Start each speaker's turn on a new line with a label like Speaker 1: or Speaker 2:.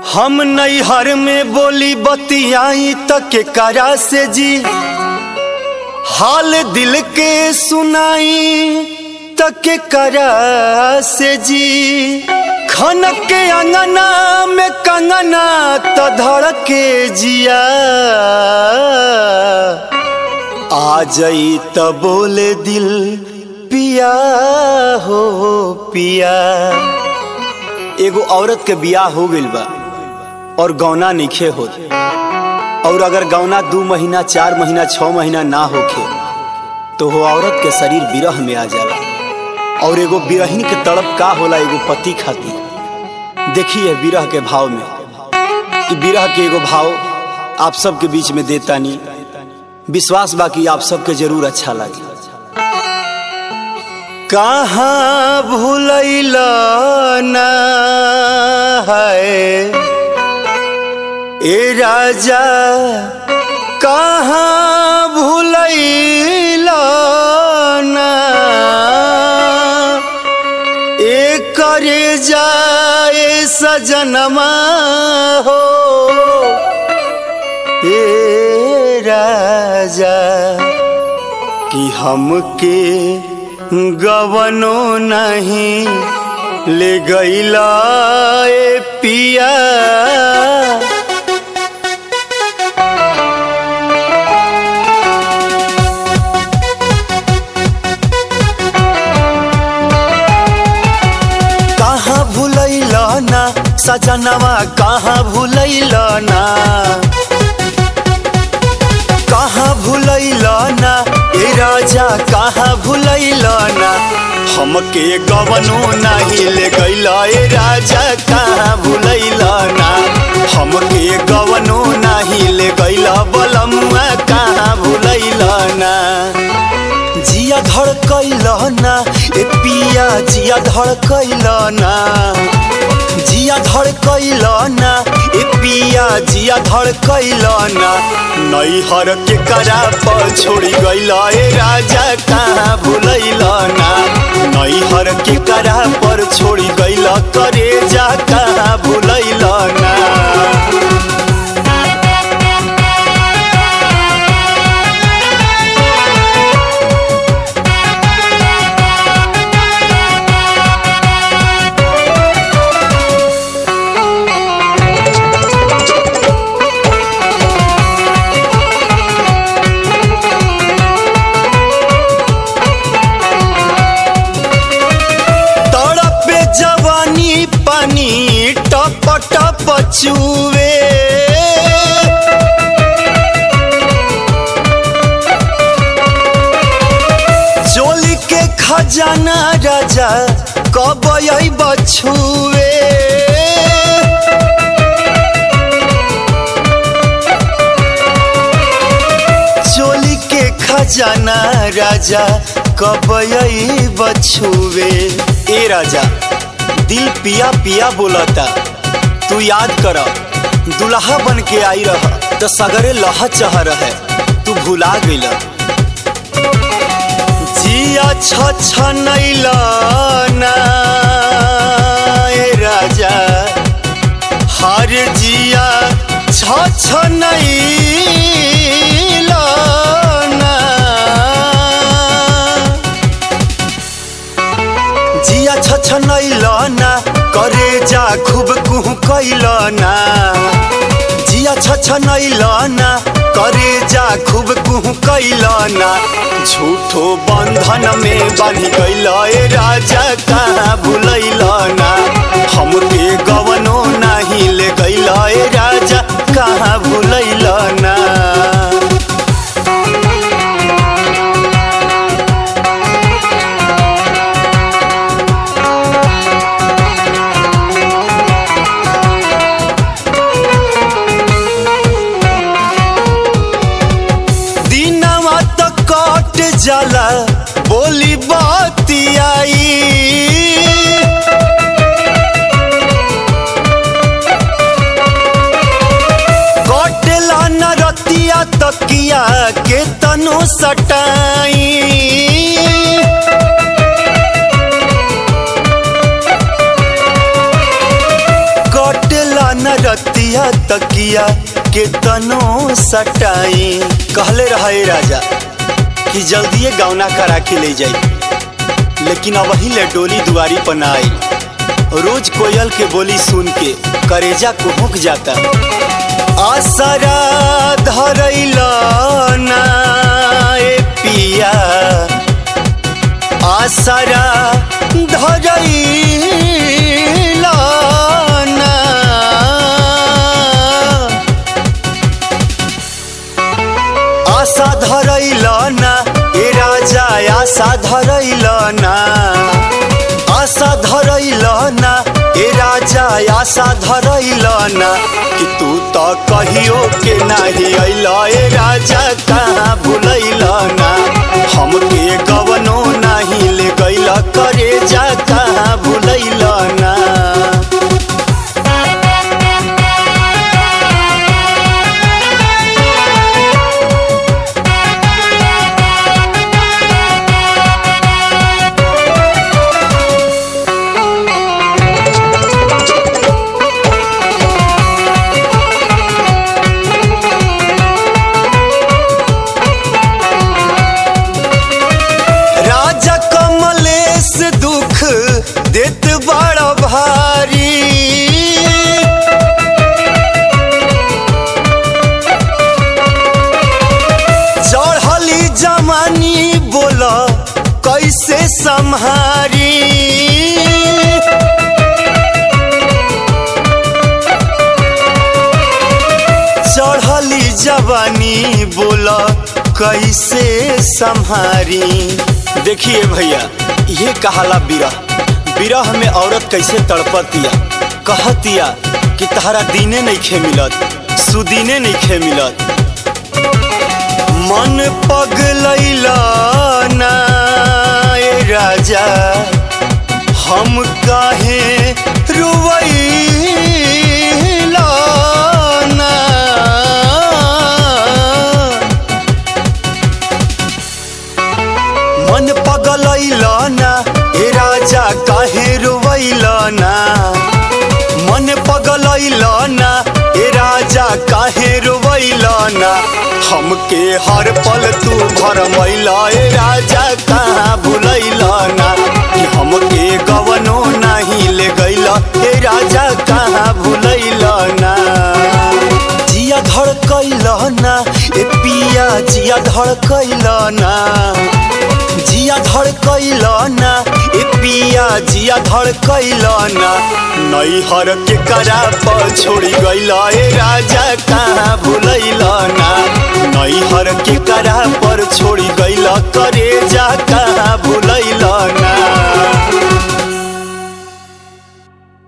Speaker 1: हम नैहर में बोली बतियाई तक के करा से जी हाल दिल के सुनाई तक के करा से जी खनक के अंगना में कंगना त धड़ के जिया आ जाई त बोले दिल पिया हो पिया एगो औरत के बियाह हो गइल बा और गौना निखे होत और अगर गौना दू महीना चार महीना छह महीना ना होखे तो वो औरत के शरीर विरह में आ जाला और एगो बिरहिन के तड़प का होला एगो पति खातिर देखिए विरह के भाव में कि विरह के एगो भाव आप सबके बीच में देतानी विश्वास बाकी आप सबके जरूर अच्छा लगे कहाँ भूलैल ना है ए राजा कहाँ भूलैल ना ए करे जाए सजनमा हो ए राजा कि हमके गवनो नहीं ले गईला ए पिया कहाँ भूलैल ना सजनवा कहाँ भूलैल ना कहाँ भूलैल ना ए राजा कहाँ भूलैल ना हमके गवनो नहीं ले गैल ए राजा कहाँ भूलैल ना हमके गवनो नहीं ले गैल बलमुआ कहाँ भूलैल ना जिया धड़कैल ना ए पिया जिया धड़कैल ना जिया धड़कैल ना ए पिया जिया धड़कैल ना नैहर के करा पर छोड़ी गैल ए राजा कहाँ भूलैल ना नैहर के करा पर छोड़ी गैल करे जा कहाँ भूलैल ना तड़पे जवानी पानी टप टप चुवे चोली के खजाना राजा कब बछुए चोली के खजाना राजा कब बछुए ए राजा दिल पिया पिया बोलता तू याद कर दुल्हा बन के आई रह तो सगरे लह चह रहे तू भुला गइल जिया छ छ ना ए राजा हर जिया छ छ ना जिया छ छ ना करे जा खूब कुह कैल ना जिया छ छ ना करे जा खूब कुह कैल ना झूठो बंधन में बन गइल ए राजा कहाँ भूलैल ना हमके गवनो नहीं ले गइल ए राजा कहाँ भूलैल ना दिनवा तो कट जाला बोली बाती आई कटला न रतिया तकिया के तनु सटाई पिया तकिया के तनो सटाई कहले रहे राजा कि जल्दिए गौना करा के ले जाई लेकिन अब ही ले डोली दुआरी पर ना आई रोज कोयल के बोली सुन के करेजा कुहुक जाता आसरा धरैला ना ए पिया आसरा धरैला ना आशा धरैला ना ए राजा आशा धरैला ना आशा धरैला ना ए राजा आशा धरैला ना कि तू तो कहियो के नाही अइला ए राजा कहाँ भुलैला ना हमके गवनो नाही ले गइला करे जा कहाँ भुलैला ना राजा कमलेश दुख देत बड़ा भारी चढ़ली जमानी बोला कैसे संहारी चढ़ली जवानी बोला कैसे संहारी देखिए भैया ये कहाला बिरह बिरह में औरत कैसे तड़पतिया कहतिया कि तहरा दीने नहीं खे मिलत सुदीने नहीं खे मिलत मन पगलैला ना ए राजा हम काहे रुवैला ना मन पगलैला ना ए राजा काहे रुवैला ना मन पगलैला ना ए राजा काहे रुवैला ना हमके हर पल तू भरमैला ए राजा कहाँ भुलैला ना कि हमके गवनो नाही ले गैला ए राजा कहाँ भुलैला ना जिया धड़कैला ना ए पिया जिया धड़कैला ना जिया धड़कैला ना ए पिया जिया धड़कैला ना नैहर के करा पर छोड़ी गैला ए राजा कहाँ भुलैला ना नैहर के करा पर छोड़ी गैला करे